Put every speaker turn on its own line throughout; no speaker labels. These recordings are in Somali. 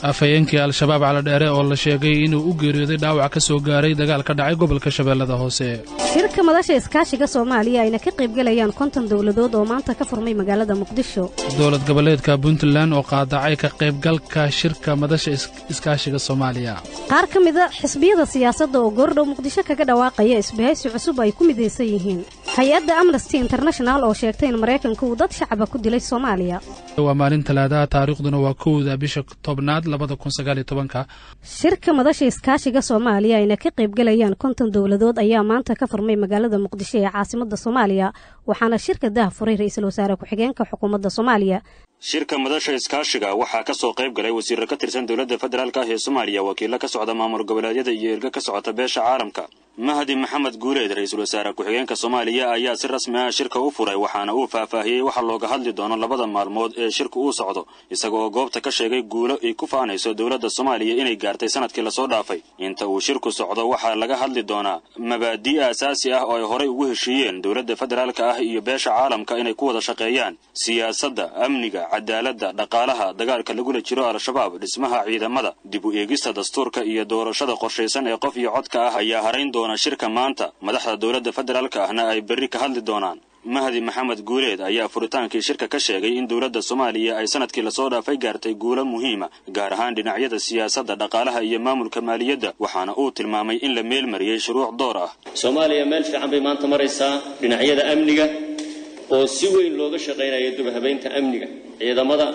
afhayeenkii al-shabaab caladheere oo la sheegay inuu u geeriyooday dhaawac ka soo gaaray dagaal ka dhacay gobolka shabeellada hoose
shirka madasha iskaashiga soomaaliya ayna ka qaybgelayaan konton dowladood oo maanta ka furmay magaalada muqdisho
dowlad goboleedka puntland oo qaadacay ka qaybgalka shirka madasha iskaashiga soomaaliya
qaar ka mida xisbiyada siyaasadda oo goordhow muqdisho kaga dhawaaqaya isbahaysi cusub ay ku midaysan yihiin hay-adda amnesty international oo sheegtay in maraykanka uu dad shacaba ku dilay soomaaliya
waa maalin talaadaha taariikhduna waa kowda bisha tobnaad labada kun sagaaliyo tobanka
shirka madasha iskaashiga soomaaliya ayna ka qaybgelayaan konton dowladood ayaa maanta ka furmay magaalada muqdisho ee caasimada soomaaliya waxaana shirka dah furay ra-iisul wasaare ku-xigeenka xukuumadda soomaaliya
shirka madasha iskaashiga waxaa ka soo qayb galay wasiirro ka tirsan dowladda federaalk ah ee soomaaliya wakiillo ka socda maamul goboleedyada iyo erga ka socota beesha caalamka mahdi maxamed guuleed ra-iisul wasaare ku-xigeenka soomaaliya ayaa si rasmi ah shirka u furay waxaana uu faahfaahiyey waxa looga hadli doono labada maalmood ee shirka uu socdo isaga oo goobta ka sheegay guulo ay ku faanayso dowladda soomaaliya inay gaartay sanadkii lasoo dhaafay inta uu shirku socdo waxaa laga hadli doonaa mabaadii aasaasi ah oo ay horay ugu heshiiyeen dowladda federaalka ah iyo beesha caalamka inay ku wada shaqeeyaan siyaasadda amniga cadaaladda dhaqaalaha dagaalka lagula jiro al-shabaab dhismaha ciidamada dib u eegista dastuurka iyo doorashada qorshaysan ee qof iyo codka ah ayaa harayn doona shirka maanta madaxda dowladda federaalka ahna ay berri ka hadli doonaan mahdi maxamed guuleed ayaa furitaankii shirka ka sheegay in dowladda soomaaliya ay sanadkii lasoo dhaafay gaartay guulo muhiima gaar ahaan dhinacyada siyaasadda dhaqaalaha iyo maamulka maaliyadda waxaana uu tilmaamay in la meelmariyey shuruuc door ah
soomaaliya meel fiican bay maanta maraysaa dhinacyada amniga oo si weyn looga shaqaynayo dubahabaynta amniga ciidamada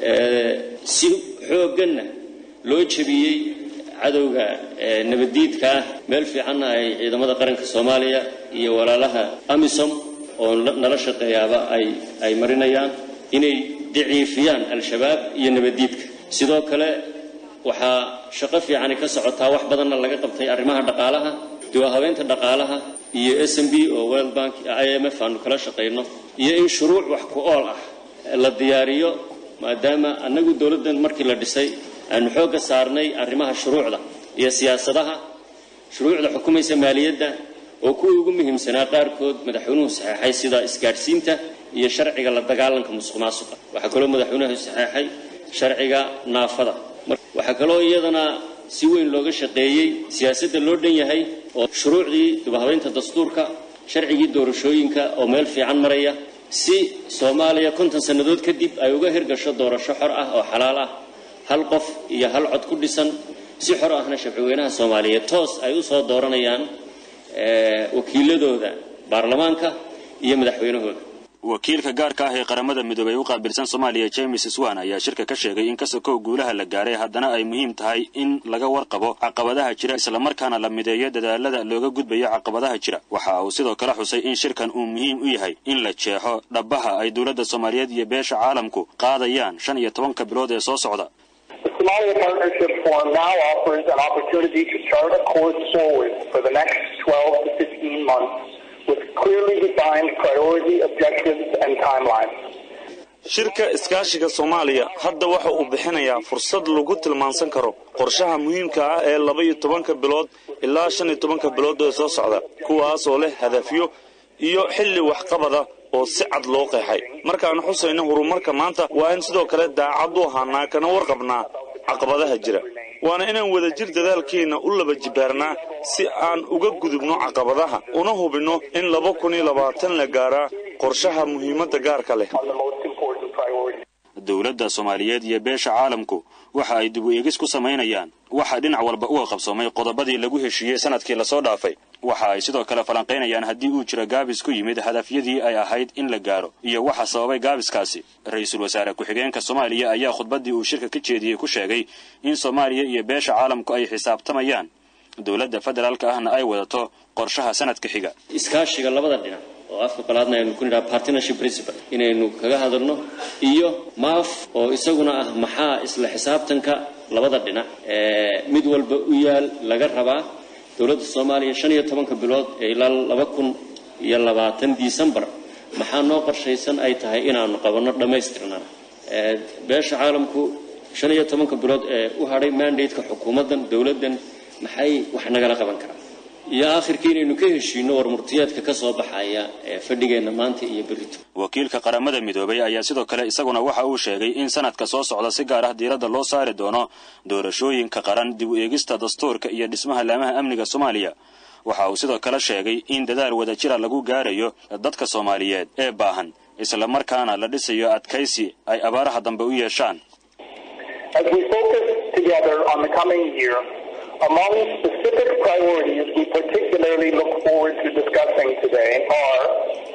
si xoogganna loo jebiyey cadowga nabaddiidka ah meel fiicanna ay ciidamada qaranka soomaaliya iyo walaalaha amisom oo nala shaqeeyaaba ay ay marinayaan inay daciifiyaan al-shabaab iyo nabaddiidka sidoo kale waxaa shaqo fiicani ka socotaa wax badanna laga qabtay arrimaha dhaqaalaha duwahabeynta dhaqaalaha iyo s m b oo world bank i m f aanu kala shaqayno iyo in shuruuc wax ku ool ah la diyaariyo maadaama annagu dowladdan markii la dhisay aanu xoogga saarnay arrimaha shuruucda iyo siyaasadaha shuruucda xukumaysa maaliyadda oo kuwii ugu muhiimsanaa qaarkood madaxweynuhu saxeexay sida isgaadhsiinta iyo sharciga la dagaalanka musuq maasuqa waxaa kaloo madaxweynuhu saxeexay sharciga naafada waxaa kaloo iyadana si weyn looga shaqeeyey siyaasadda loo dhan yahay oo shuruucdii dubahabeynta dastuurka sharcigii doorashooyinka oo meel fiican maraya si soomaaliya konton sannadood kadib ay uga hirgasho doorasho xor ah oo xalaal ah hal qof iyo hal cod ku dhisan si xor ahna shabcweynaha soomaaliyeed toos ay u soo dooranayaan wakiiladooda baarlamaanka iyo madaxweynahooda
wakiilka gaarka ah ee qaramada midoobey u qaabilsan soomaaliya james swan ayaa shirka ka sheegay in kasokow guulaha la gaaray haddana ay muhiim tahay in laga warqabo caqabadaha jira islamarkaana la mideeyo dadaalada looga gudbayo caqabadaha jira waxa uu sidoo kale xusay in shirkan uu muhiim u yahay in la jeexo dhabbaha ay dowladda soomaaliyeed iyo beesha caalamku qaadayaan shan iyo tobanka bilood ee soo socda
Somalia Partnership Forum now offers an opportunity to chart a course forward for the next 12 to 15 months with clearly defined priority objectives and timelines.
shirka iskaashiga soomaaliya hadda waxa uu bixinayaa fursad lagu tilmaansan karo qorshaha muhiimka ah ee laba iyo tobanka bilood ilaa shan iyo tobanka bilood ee soo socda kuwaas oo leh hadafyo iyo xilli waxqabada oo si cad loo qeexay markaan xusayno horumarka maanta waa in sidoo kale daacad u ahaanaa kana warqabnaa caqabadaha jira waana inaan wadajir dadaalkeenna u laba jibaarnaa si aan uga gudubno caqabadaha una hubinno in laba kun iyo labaatan la gaaraa qorshaha muhiimadda gaarka leh
dowladda soomaaliyeed iyo beesha caalamku waxa ay dib u eegis ku samaynayaan waxa dhinac walba uga qabsoomay qodobadii lagu heshiiyey sanadkii lasoo dhaafay waxa ay sidoo kale falanqaynayaan haddii uu jiro gaabis ku yimid hadafyadii ay ahayd in la gaaro iyo waxa sababay gaabiskaasi ra-iisul wasaare ku-xigeenka soomaaliya ayaa khudbaddii uu shirka ka jeediyey ku sheegay in soomaaliya iyo beesha caalamku ay xisaabtamayaan dowladda federaalka ahna ay wadato qorshaha sanadka xiga
iskaashiga labada dhinac oo afka qalaadna aynu ku nidhaha partnership principle inaynu kaga hadalno iyo maaf oo isaguna ah maxaa isla xisaabtanka labada dhinac ee mid walba u yaal laga rabaa dowladda soomaaliya shan iyo tobanka bilood ee ilaa laba kun iyo labaatan disembar maxaa noo qorshaysan ay tahay inaanu qabanno dhammaystirnana beesha caalamku shan iyo tobanka bilood ee u hadhay mandate-ka xukuumaddan dowladdan maxay wax nagala qaban karaa iyo aakhirkii inaynu ka heshiino warmurtiyeedka ka soo baxaya ee fadhigeenna maanta iyo berrito
wakiilka qaramada midoobay ayaa sidoo kale isaguna waxa uu sheegay in sanadka soo socda si gaar ah diiradda loo saari doono doorashooyinka qaran dib u eegista dastuurka iyo dhismaha laamaha amniga soomaaliya waxa uu sidoo kale sheegay in dadaal wadajira lagu gaarayo dadka soomaaliyeed ee baahan isla markaana la dhisayo adkaysi ay abaaraha dambe u yeeshaan
As we focus together on the coming year, among specific priorities we particularly look forward to discussing today are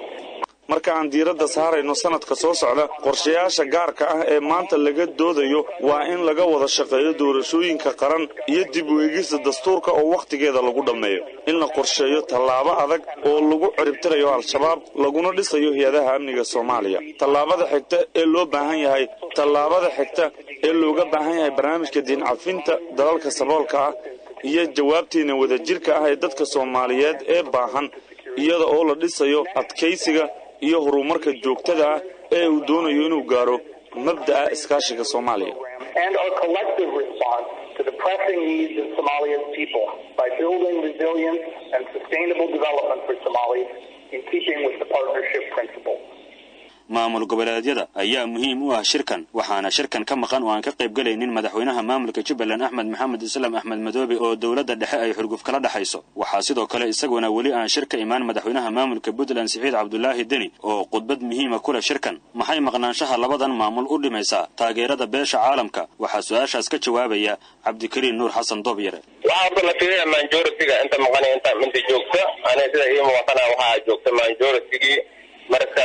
marka aan diiradda saarayno sanadka soo socda qorshayaasha gaarka ah ee maanta laga doodayo waa in laga wada shaqeeyo doorashooyinka qaran iyo dib u eegista dastuurka oo wakhtigeeda lagu dhammeeyo in la qorsheeyo tallaabo adag oo lagu ciribtirayo al-shabaab laguna dhisayo hay-adaha amniga soomaaliya tallaabada xigta ee loo baahan yahay tallaabada xigta ee looga baahan yahay barnaamijka diincafinta dalalka saboolka ah iyo jawaabteena wadajirka ah ee dadka soomaaliyeed ee baahan iyada oo la dhisayo adkaysiga iyo horumarka joogtada ah ee uu doonayo inuu gaaro mabda'a iskaashiga soomaaliya
and our collective response to the pressing needs of Somalia's people by building resilience and sustainable development for Somalis in keeping with the partnership principle.
maamul goboleedyada ayaa muhiim u ah shirkan waxaana shirkan ka maqan oo aan ka qayb galaynin madaxweynaha maamulka jubbaland axmed maxamed islaam axmed madoobe oo dowladda dhexe ay xurguf kala dhexayso waxaa sidoo kale isaguna weli aan shir ka imaan madaxweynaha maamulka puntland siciid cabdulaahi deni oo khudbad muhiima ku leh shirkan maxay maqnaanshaha labadan maamul u dhimaysaa taageerada beesha caalamka waxaa su-aashaas ka jawaabaya cabdikariin nuur xasan doobyare
waxaa horta la fiiraya manjoritiga inta maqan inta inta joogta aniga sida ii muuqatana waxaa joogta manjoritigii marka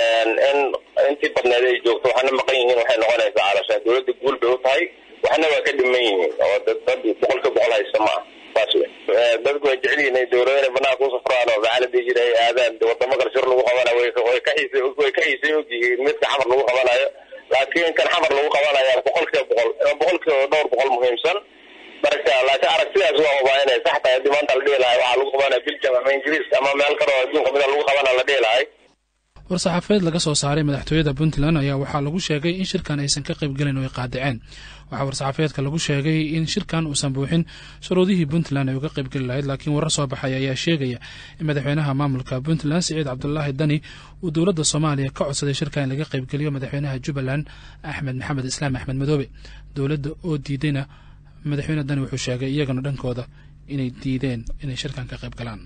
in intii badneed ay joogto waxaana maqan yihiin waxay noqonaysaa calashaa dowladda guul bay u tahay waxna waa ka dhiman yihiin oo dad dad boqolka boqol haysta ma ah saas wey dadku way jecel yihiin inay dowlado inay banaanka u safraan oo macaaladii jira ay aadaan wadamo kale shir lagu qabanayo way way ka xiisay way ka xiisay og yihiin midka xamar lagu qabanayo laakiin kan xamar lagu qabanayo boqolkiiba boqol boqolkiiba dhowr boqol muhiimsan marka laakiin aragtidaas waa hubaa inay sax tahay haddii maanta la dhihi lahay waxaa lagu qabanaya biljam ama ingiriiska ama meel kale oo adduunka mida lagu qabana la dhihi lahay
war-saxaafadeed laga soo saaray madaxtooyada puntland ayaa waxaa lagu sheegay in shirkan aysan ka qayb gelin oo ay qaadaceen waxaa war-saxaafadeedka lagu sheegay in shirkan uusan buuxin shuruudihii puntland ay uga qaybgeli lahayd laakiin warar soo baxay ayaa sheegaya in madaxweynaha maamulka puntland siciid cabdulaahi dani uu dowladda soomaaliya ka codsaday shirkan in laga qaybgeliyo madaxweynaha jubbaland axmed maxamed islaam axmed madoobe dowladda oo diidayna madaxweyne dani wuxuu sheegay iyagana dhankooda inay diideen inay shirkan ka qayb galaan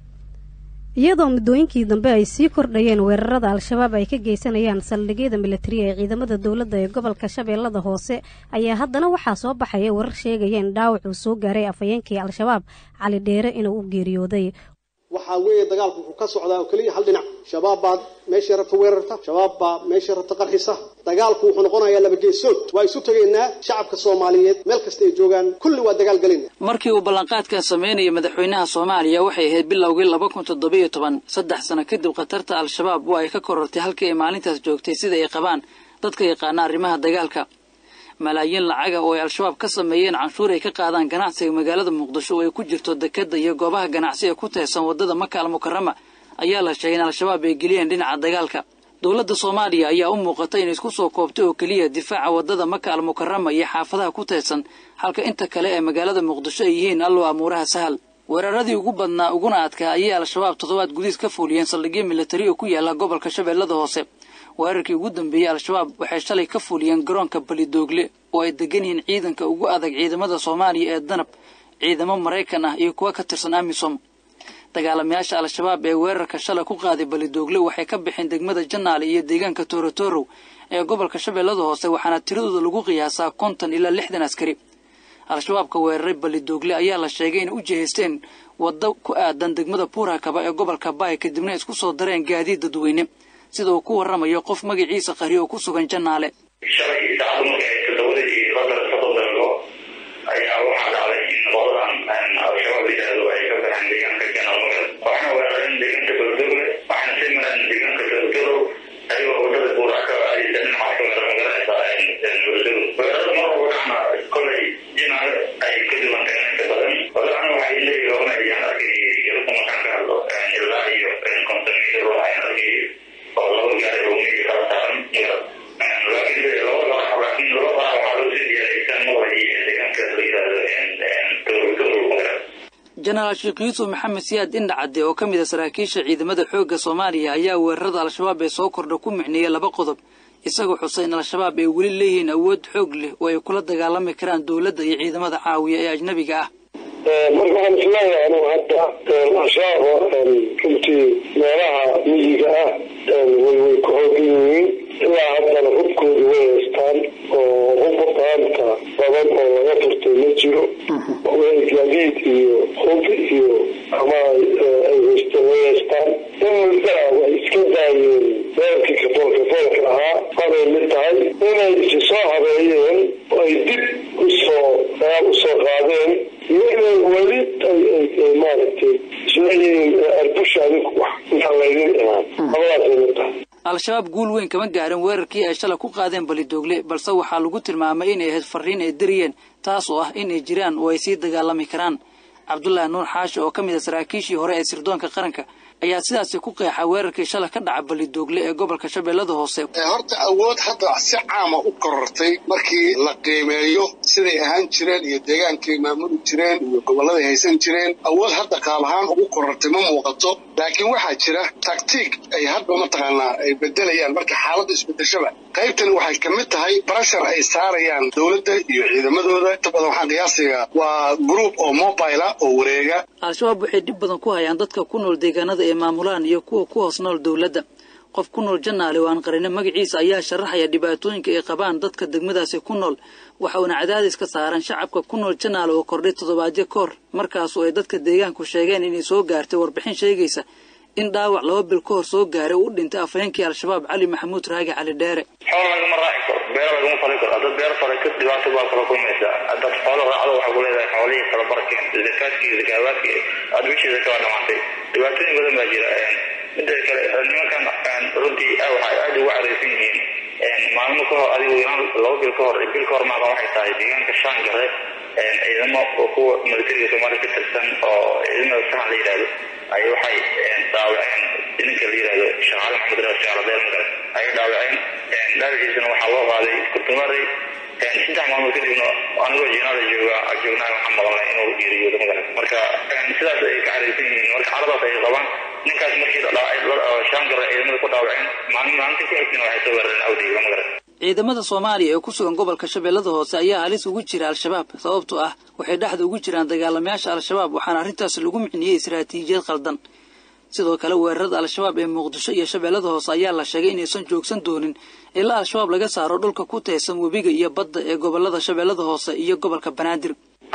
iyadoo muddooyinkii dambe ay sii kordhayeen weerarada al-shabaab ay ka geysanayaan saldhigyada milatariya ee ciidamada dowladda ee gobolka shabeellada hoose ayaa haddana waxaa soo baxaya warar sheegaya in dhaawac uu soo gaaray afhayeenkii al-shabaab cali dheere inuu u geeriyooday
waxaa weeye dagaalku wuxuu ka socdaa oo keliya hal dhinac shabaab baa meeshay rabta weerarta shabaab baa meeshay rabta qarxisa dagaalku wuxuu noqonayaa laba geesood waa isu tegaynaa shacabka soomaaliyeed meel kasta ay joogaan kulli waa dagaal gelayna
markii uu ballanqaadkan sameynaya madaxweynaha soomaaliya waxay ahayd bilowgii laba kun toddobiyo toban saddex sano kadib khatarta al-shabaab waa ay ka korortay halkii ay maalintaas joogtay sida ay qabaan dadka yaqaana arrimaha dagaalka malaayiin lacaga oo ay al-shabaab ka sameeyeen canshuur ay ka qaadaan ganacsiga magaalada muqdisho oo ay ku jirto dekadda iyo goobaha ganacsiga ku teersan waddada maka al mukarama ayaa la sheegay in al-shabaab ay geliyeen dhinaca dagaalka dowladda soomaaliya ayaa u muuqata inay isku soo koobtay oo keliya difaaca waddada maka al mukarama iyo xaafadaha ku teersan halka inta kale ee magaalada muqdisho ay yihiin allow amuuraha sahal weeraradii ugu badnaa uguna adkaa ayay al-shabaab toddobaad gudihiis ka fuuliyeen saldhigyo milatari oo ku yaala gobolka shabeellada hoose weerarkii ugu dambeeyey al-shabaab waxay shalay ka fuuliyeen garoonka balidoogle oo ay degan yihiin ciidanka ugu adag ciidamada soomaaliya ee danab ciidamo maraykan ah iyo kuwa ka tirsan amisom dagaalamayaasha al-shabaab ee weerarka shalay ku qaaday balidoogle waxay ka baxeen degmada janaale iyo deegaanka toorotorow ee gobolka shabeellada hoose waxaana tiradooda lagu qiyaasaa konton ilaa lixdan askari al-shabaabka weeraray balidoogle ayaa la sheegay inay u jihaysteen waddo ku aadan degmada buurakaba ee gobolka baay kadibna isku soo dareen gaadiid dadweyne sida uu ku warramayo qof magaciisa qari oo ku sugan janaale
shalay saacadu markay todobada iyo qadar soddon daqiiqo ayaa waxaa dhacday in qoladan al-shabaab yidhaahdo ay ka baxeen deegaanka janaal waxaana weerareen deegaanka baldogle waxaana sii mareen deegaanka dogdorow ayagoo wadada buuraka aysa dhinacaas ka magaranaysaa baldogle weerarada mar walba dhacna kolay jinaale ay ka duwan tahay inta badan wadahana waxay leeyihi oranayaan arkay iyagu markaan ka hadlo ilaa iyo konton mitir waxaan arkay oo laba gaari oo migi kala saaran laakiin laakiin laba waxaa loo sii diyaariyay kan maqlay deegaanka la yidhaahdo
jenaraal sheekh yuusuf maxamed siyaad indhacadde oo ka mid a saraakiisha ciidamada xoogga soomaaliya ayaa weerarada al-shabaab ee soo kordha ku micneeyey laba qodob isagoo xusay in al-shabaab ay weli leeyihiin awood xoog leh oo ay kula dagaalami karaan dowladda iyo ciidamada caawiya ee ajnabiga ah
marka waxaan isleeyahay anu hadda al-shabaab runtii meelaha miyiga ah way way ku hoogan yihiin ilaa haddana hubkooda way haystaan oo hub qaanta badan oo laga furtay ma jiro gaadiid iyo hub iyo ama ay haysteen way haystaan in muddaa way iska daayeen weerarkii kafoolka foolka ahaa waday mid tahay inay isi soo habeeyeen oo ay dib usoo dagaal usoo qaadeen iyo inay weli ay maaragtay isleeyihiin arbusha adinku wax intaan laydin imaan labadaasay mid tahay
al-shabaab guul weyn kama gaarin weerarkii ay shalay ku qaadeen balidoogle balse waxaa lagu tilmaamay inay ahayd farriin ay dariyeen taas oo ah inay jiraan oo ay sii dagaalami karaan cabdulaahi nuur xaashi oo ka mid a saraakiishii hore ee sirdoonka qaranka ayaa sidaasi ku qeexa weerarkii shalay ka dhaca balidoogle ee gobolka shabeellada hoose
horta awood hadda si caama u korortay markii la qiimeeyo siday ahaan jireen iyo deegaankay maamuli jireen iyo gobolladay haysan jireen awood hadda qaab ahaan ugu korortay ma muuqato laakiin waxaa jira taktiig ay hadba mataqaanaa ay bedelayaan marka xaaladda isbedeshaba qaybtani waxay ka mid tahay barashar ay saarayaan dowladda iyo ciidamadooda inta badan waxaan qiyaasiga waa group oo mobile ah oo wareega
al-shabaab waxay dhib badan ku hayaan dadka ku nool deegaanada ay maamulaan iyo kuwa ku hoos nool dowladda qof ku nool janaale oo aan qarino magaciisa ayaa sharaxaya dhibaatooyinka ay qabaan dadka degmadaasi ku nool waxa uuna cadaadis ka saaran shacabka ku nool janaale oo kordhay toddobaadyo ka hor markaasoo ay dadka deegaanku sheegeen inay soo gaartay warbixin sheegaysa in dhaawac laba bil ka hor soo gaaray uu dhintay afhayeenkii al-shabaab cali maxamuud raagi cali dheere
xoolo lagama raaci karo beero lagama fali karo haddaad beero falayso dhibaato baa kala kulmaysaa haddaad xoolo raacdo waxaa ku leedahay xoolihii kala barkeen zakaadkii zakaabaadkii aad bishii zakaba dhamaatay dhibaatooyin badan baa jira midda kale nimankan runtii waxay aad ugu caraysan yihiin maalmo ka hor adigu laba bil ka hor bil ka hor maaqan waxay tahay deegaanka shaangare ciidamo kuwa militariga soomaaliya ka tirsan oo ciidamada sahan la yidhahdo ay waxay dhaawaceen ninka la yidhahdo shaqaale maxamed reer shaqaladeel magale ayay dhaawaceen dhaawaciisana waxaa loo qaaday kurtumaray saddex maalmood kadibna anigoo jinaada jooga joognaa waxaan maqalnay inuu geeriyoodo magale marka sidaas ay ka caraysan yihiin marka caradaas ay qabaan ninkaas markii shaangare ciidamada ku dhaawaceen maalin maalintii ku xigtana waxay soo weerareen awdeyga magale
ciidamada soomaaliya ee ku sugan gobolka shabeellada hoose ayaa halis ugu jira al-shabaab sababtoo ah waxay dhexda ugu jiraan dagaalamayaasha al-shabaab waxaana arrintaasi lagu micniyey istaraatiijiyad khaldan sidoo kale weerarada al-shabaab ee muqdisho iyo shabeellada hoose ayaa la sheegay inaysan joogsan doonin ilaa al-shabaab laga saaro dhulka ku teesan webiga iyo badda ee gobolada shabeellada hoose iyo gobolka banaadir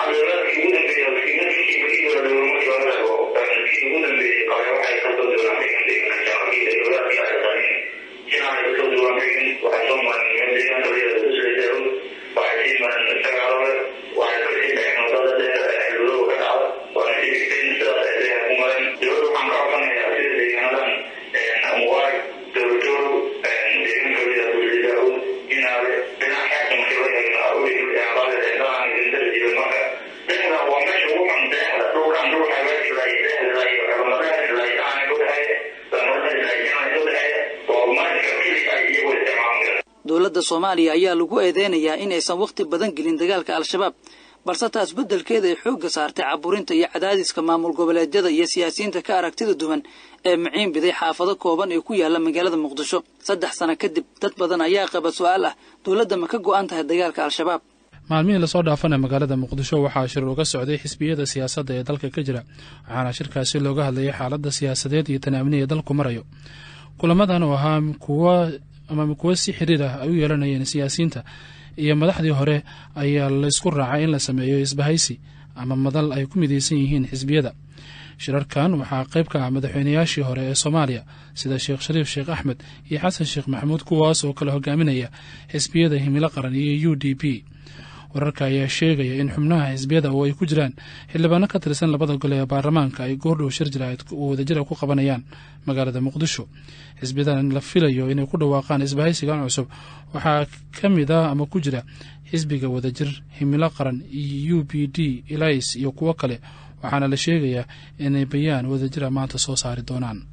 dowladda soomaaliya ayaa lagu eedeynayaa in aysan wakhti badan gelin dagaalka al-shabaab balse taas beddelkeeda ay xoogga saartay caburinta iyo cadaadiska maamul goboleedyada iyo siyaasiyiinta ka aragtida duwan ee maciin biday xaafado kooban ee ku yaala magaalada muqdisho saddex sano kadib dad badan ayaa qaba su-aal ah dowladda ma ka go'an tahay dagaalka al-shabaab
maalmihii lasoo dhaafana magaalada muqdisho waxaa shir uga socday xisbiyada siyaasadda ee dalka ka jira waxaana shirkaasi looga hadlayay xaaladda siyaasadeed iyo tanaaminiya dalku marayo kulamadan oo ahaa kuwa ama kuwo si xiriir ah ay u yeelanayeen siyaasiyiinta iyo madaxdii hore ayaa laysku raacay in la sameeyo isbahaysi ama madal ay ku midaysan yihiin xisbiyada shirarkan waxaa qayb ka ah madaxweynayaashii hore ee soomaaliya sida sheekh shariif sheekh axmed iyo xasan sheekh maxamuud kuwaas oo kala hogaaminaya xisbiyada himilo qaran iyo u d p wararka ayaa sheegaya in xubnaha xisbiyada oo ay ku jiraan xildhibaano ka tirsan labada gole ee baarlamaanka ay goordhow shir jiraahid oo wadajira ku qabanayaan magaalada muqdisho xisbiyadan la filayo inay ku dhawaaqaan isbahaysigan cusub waxaa ka mid ah ama ku jira xisbiga wadajir himilo qaran iyo u b d elis iyo kuwo kale waxaana la sheegayaa inay bayaan wadajira maanta soo saari doonaan